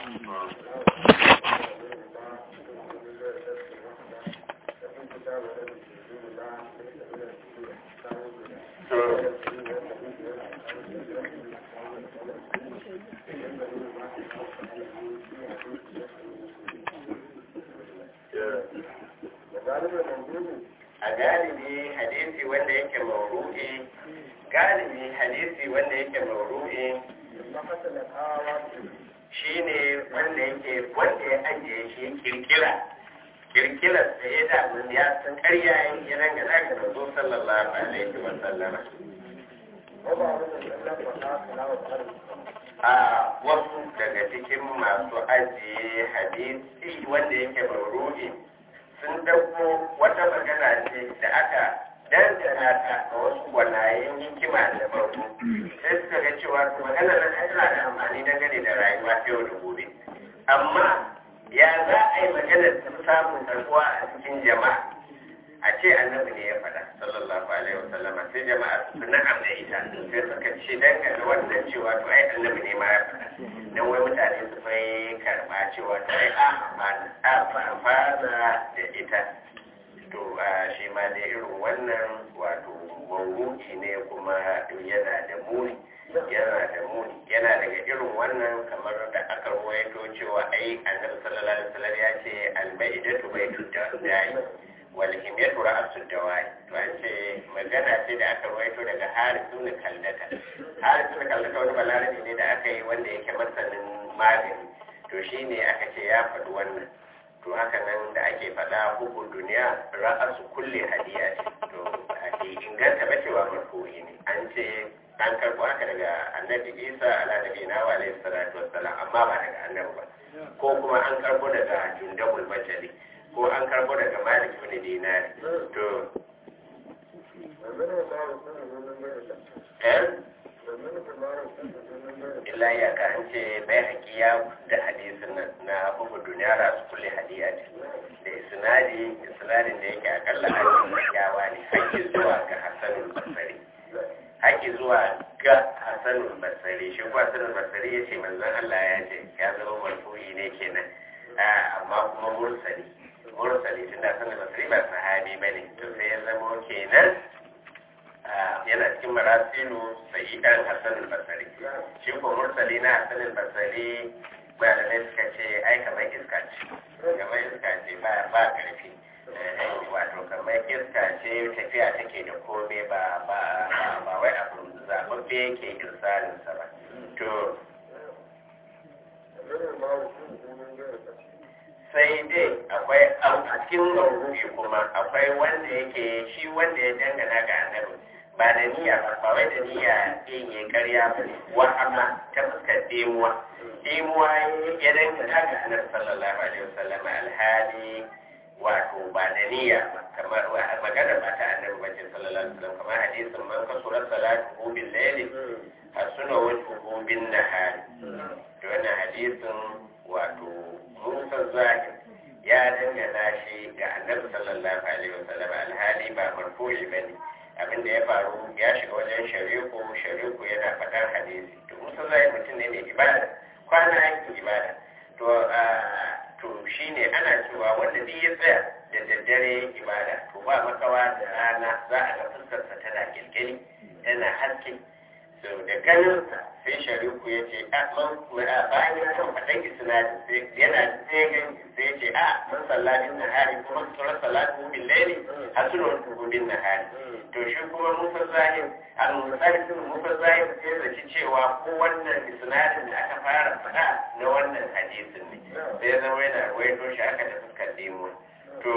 a galibi hadisi wanda yake mauru'i galibi hadisi wanda yake mauru'i shi ne wanda yake wanda ya ajiye shi kirkira kirkirar da ya damu ya san karya ya ranga daga manzo sallallahu alaihi wa sallama a wasu daga cikin masu ajiye hadisi wanda yake mauru'i sun dauko wata magana ce da aka dangana ta a wasu gwanayen hikima da farko sai suka ga cewa to magana nan tana da amfani dangane da rayuwa ta yau da gobe amma ya za a yi magana ta samun karbuwa a cikin jama'a a ce annabi ne ya faɗa sallallahu alaihi wasallama sai jama'a su na'am da ita sai suka ce dangane wannan cewa to ai annabi ne ma ya faɗa dan wai mutane su fai karɓa cewa to ai a amfana da ita to shi ma da irin wannan wato mawuki ne kuma yana da muni yana da muni yana daga irin wannan kamar da aka ruwaito cewa ai annabi sallallahu alaihi wasallam ya ce albaidatu baitu da'i wal himyatu ra'su dawa'i to an ce magana ce da aka ruwaito daga harisu ne kallata harisu ne kallata wani balarabi ne da aka yi wanda yake masanin magani to shine aka ce ya faɗi wannan to haka nan da ake faɗa hukun duniya ra'asu kulle hadiya ce to ake inganta ba cewa marfu'i ne an ce an karɓo haka daga annabi isa ala nabi na wa alaihi salatu wassalam amma ba daga annabi ba ko kuma an karɓo daga jundabul bajali ko an karɓo daga malik ibn dinari to eh illa ya ka an ce bai hakiya da hadisin na bugu duniya ra su kulle hadiya ce da isnadi isnadin da yake akalla an yawa ne haƙƙi zuwa ga hasanul basari haƙƙi zuwa ga hasanul basari shi ko hasanul basari ya ce manzon Allah ya ce ya zama marfu'i ne kenan amma kuma mursali mursali tunda hasanul basari ba sahabi bane to sai ya zama kenan yana cikin marasilu sa'idan hassan al-basari shi ko mursali na hassan al-basari bayanai suka ce ai kamar iska ce kamar iska ce ba ba karfi wato kamar iska ce tafiya take da kome ba ba ba wai abu zababbe yake irsalin sa ba to sai dai akwai a cikin ruhi kuma akwai wanda yake shi wanda ya dangana ga annabi ba da niyya ba ba wai da niyya yin ya karya ba ne wa amma ta fuskar demuwa demuwa ya dangana ga annabi sallallahu alaihi wasallam alhali wato ba da niyya ba kamar magana ba ta annabi ba ce sallallahu alaihi wasallam kamar hadisin man kasura salatu bil layli hasuna wajhuhu bin nahari to wannan hadisin wato musa zahir ya dangana shi ga annabi sallallahu alaihi wasallam alhali ba marfu'i bane abin da ya faru ya shiga wajen shariku shariku yana faɗar hadisi to musa zai mutum ne mai ibada kwana yankin ibada to to shine ana cewa wanda duk ya tsaya da daddare ibada to ba makawa da rana za a ga fuskarsa tana kirkiri tana haske so da ganinsa sai shariku ya ce a bayan ya san faɗan isnadin sai yana sai gani sai ce a mun sallatin nahari kuma sauran salatin bin laili a suna tuhu bin nahari to shi kuma musa zahir al-musari sun musa zahir sai zaci cewa ko wannan isnadin da aka fara faɗa na wannan hadisin ne sai ya zama yana ruwaito shi aka ta fuskar demo to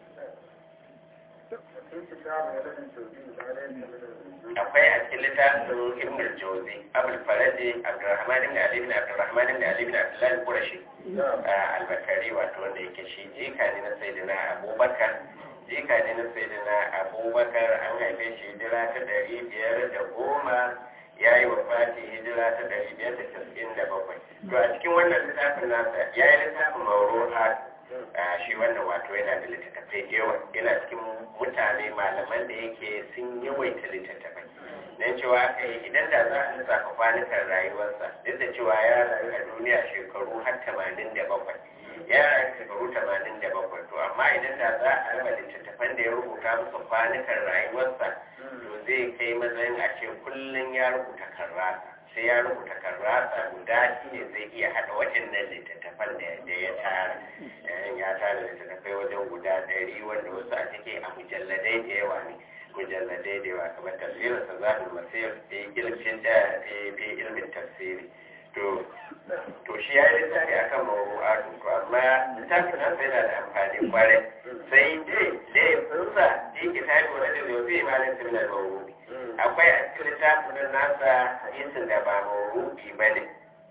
akwai a cikin littafin ibn al-jawzi abul faraji abdurrahman ibn ali ibn abdurrahman ibn ali ibn abdullah al-qurashi al-bakari wato wanda yake shi jika ne na sayyidina abubakar jika ne na sayyidina abubakar an haife shi hijira ta dari biyar da goma ya yi wa fati hijira ta dari biyar da casa'in da bakwai to a cikin wannan littafin nasa ya yi littafin mauru'a shi wannan wato yana da littattafai da yawa yana cikin mutane malaman da yake sun yawaita littattafai don cewa kai idan da za a lissafa kwanukan rayuwarsa duk da cewa ya rayu a duniya duniya shekaru har tamanin da bakwai ya rayu shekaru tamanin da bakwai to amma idan da za a raba littattafan da ya rubuta musu kwanukan rayuwarsa to zai kai matsayin a ce kullum ya rubuta karrasa sai ya rubuta karrasa guda shi ne zai iya haɗa waɗannan littattafan da ya tara ya tara littattafai wajen guda ɗari wanda wasu a ciki a mujalladai da yawa ne mujalladai da yawa kamar tafsirin sa zaɓin masir fi ilmin da fi ilmin tafsiri to to shi ya yi littafi akan mawu'atu to amma littafin nan sai yana da amfani kwarai sai dai da ya funsa shi kitabi wani da zai ma da similar mawu'u akwai a cikin littafin nasa hadisin da ba mawu'u ba ne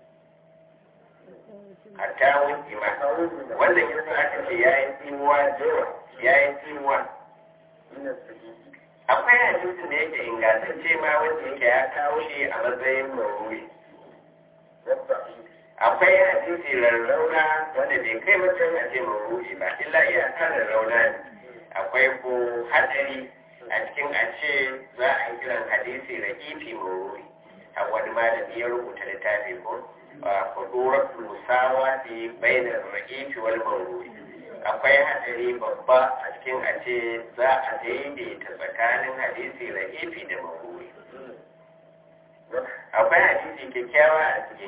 hatta wuce ma wannan yasa aka ce ya yi tsimuwa ya yi tsimuwa akwai hadisin da yake ingantacce ma wanda yake ya kawo shi a matsayin mawu'u akwai hadisi rarrauna wanda bai kai mutum a ce mawuyi ba illa iyaka rarrauna ne akwai ko hadari a cikin a ce za a yi kiran hadisi ra'ifi mawuyi a wani malami ya rubuta littafi ko kudurar musawa fi bainar ra'ifi wal mawuyi akwai hadari babba a cikin a ce za a daidaita tsakanin hadisi ra'ifi da mawuyi akwai hadisi kyakkyawa a cikin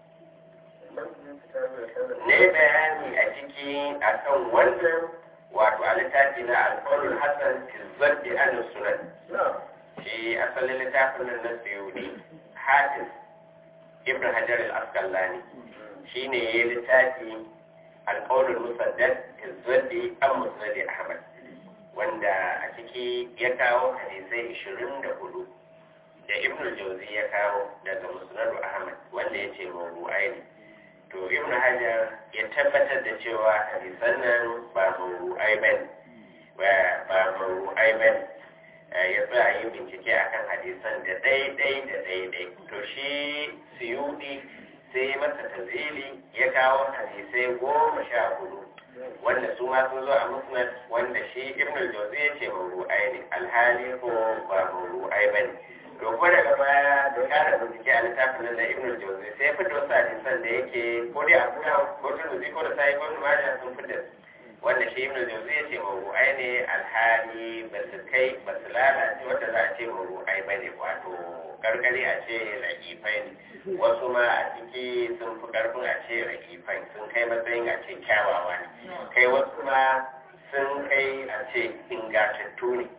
ne bayani a ciki a kan wannan wato a littafi na alƙawarin hassan tilzar da an sunan shi asalin littafin nan na suyudi hafiz ibn hajar al-asqalani shi ne ya yi littafi alƙawarin musaddad tilzar da an musaddad ahmad wanda a ciki ya kawo hadisai ishirin da hudu da ibn jauzi ya kawo daga musnadu ahmad wanda ya ce mawdu'ai ne to ibn hajar ya tabbatar da cewa hadisan nan ba mawru'ai ba ba mawru'ai ba ya sa yi bincike akan hadisan da daidai da daidai to shi suyudi sai masa tazili ya kawo hadisai goma sha hudu wanda su ma sun zo a musnad wanda shi ibn al-jawzi ya ce mawru'ai ne alhali ko ba mawru'ai ba ne to ko daga baya da kara bincike a littafin nan na ibn al-jawzi sai ya fito wasu hadisan da yake ko dai abu da ko turmuzi ko da sai ko maja sun fita wanda shi ibn al-jawzi ya ce mawru'ai ne alhali ba su kai ba su lalace wanda za a ce mawru'ai ba ne wato gargari a ce rakifai ne wasu ma a ciki sun fi karfin a ce rakifai sun kai matsayin a ce kyawawa ne kai wasu ma sun kai a ce ingatattu ne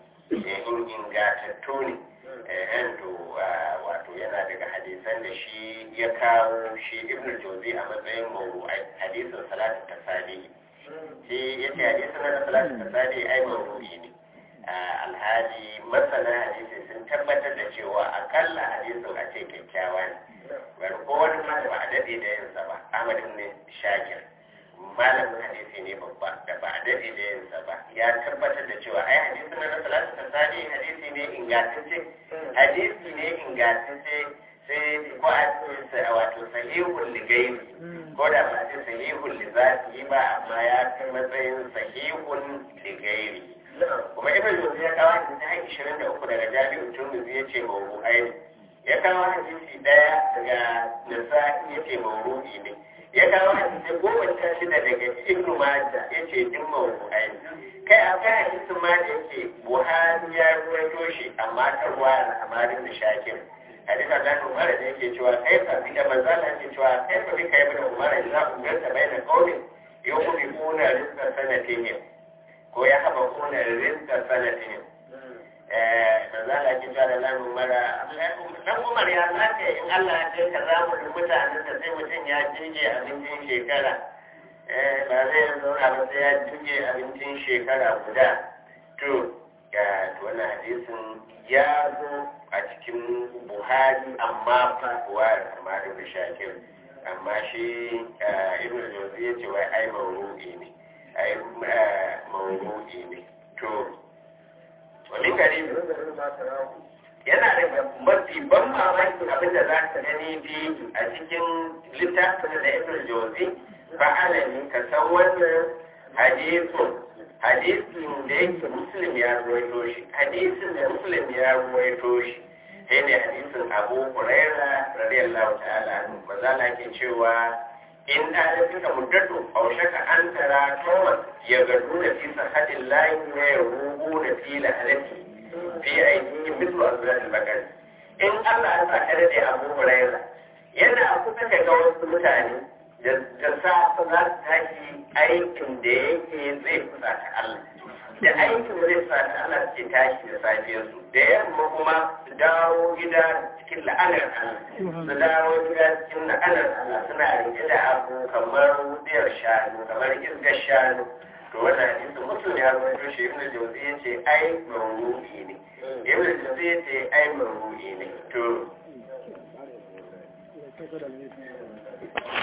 ingatattu ne ehen to wato yana daga hadisan da shi ya kawo shi ibn jozi a matsayin mawru'ai hadisin salatu tasali shi ya ce hadisin na salatu tasali ai mawru'i ne alhali masana hadisi sun tabbatar da cewa akalla hadisin a ce kyakkyawa ne bari ko wani ma da ba a daɗe da yinsa ba ahmad ne shakir malamin hadisi ne babba da ba a daɗe da yinsa ba ya tabbatar da cewa ai hadisi na salatu tasali hadisi ne ingantacce hadisi ne ingantacce sai ko a ce wato sahihul ligairi ko da ba ce sahihul lizati ba amma ya kai matsayin sahihul ligairi kuma ibn Jawzi ya kawo hadisi har 23 daga Jami'u Tirmidhi yace mawru'ai ne ya kawo hadisi daya daga Nasa'i yace mawru'i ne ya kawo hadisi goma sha shida daga Ibn Majah yace duk mawru'ai ne kai akwai hadisin ma da yake Buhari ya ruwaito shi amma ta ruwa Amarin da Shakir hadisa da Umar da yake cewa kai fa bi da manzala yake cewa kai fa bi kai da Umar ya umarta baina qaumin yuqbuna rizqa sanatihim ko ya haɓa kuna rinka sanatin da za a ki da lamun mara dan umar ya sake in Allah ya kai ka za mu mutanen da sai mutum ya jinje abincin shekara ba zai zauna ba sai ya jinje abincin shekara guda to ga wannan hadisin ya zo a cikin buhari amma fa buhari amma da shakir amma shi ibn jawzi ya ce wai ai mawru'i ne ai mawru'i ne to wani gari yana da mafi ban mamaki abin da za ka gani fi a cikin littafin da ibn jawzi fa'ala ne ka san wannan hadisin hadisin da yake muslim ya ruwaito shi hadisin da muslim ya ruwaito shi sai ne hadisin abu huraira radiyallahu ta'ala anhu maza na ke cewa in ɗalibin ka muddatu aushaka an tara toman ya gado da fi sahadin layi ne ya rubu da fi lahalati fi aiki mislu azratul bakari in Allah ya sa ka dade Abu Hurairah yana kusa ka ga wasu mutane da sa za su tashi aikin da yake zai kusa ta Allah da aikin zai kusa ta Allah suke tashi da safiyar su da yamma kuma su dawo gida cikin la'anar Allah su dawo gida cikin la'anar Allah suna rike da abu kamar wudiyar shanu kamar isgar shanu to wannan hadisi mutum ya rawaito shi ibn jawzi yace ai mawru'i ne ibn jawzi yace ai mawru'i ne to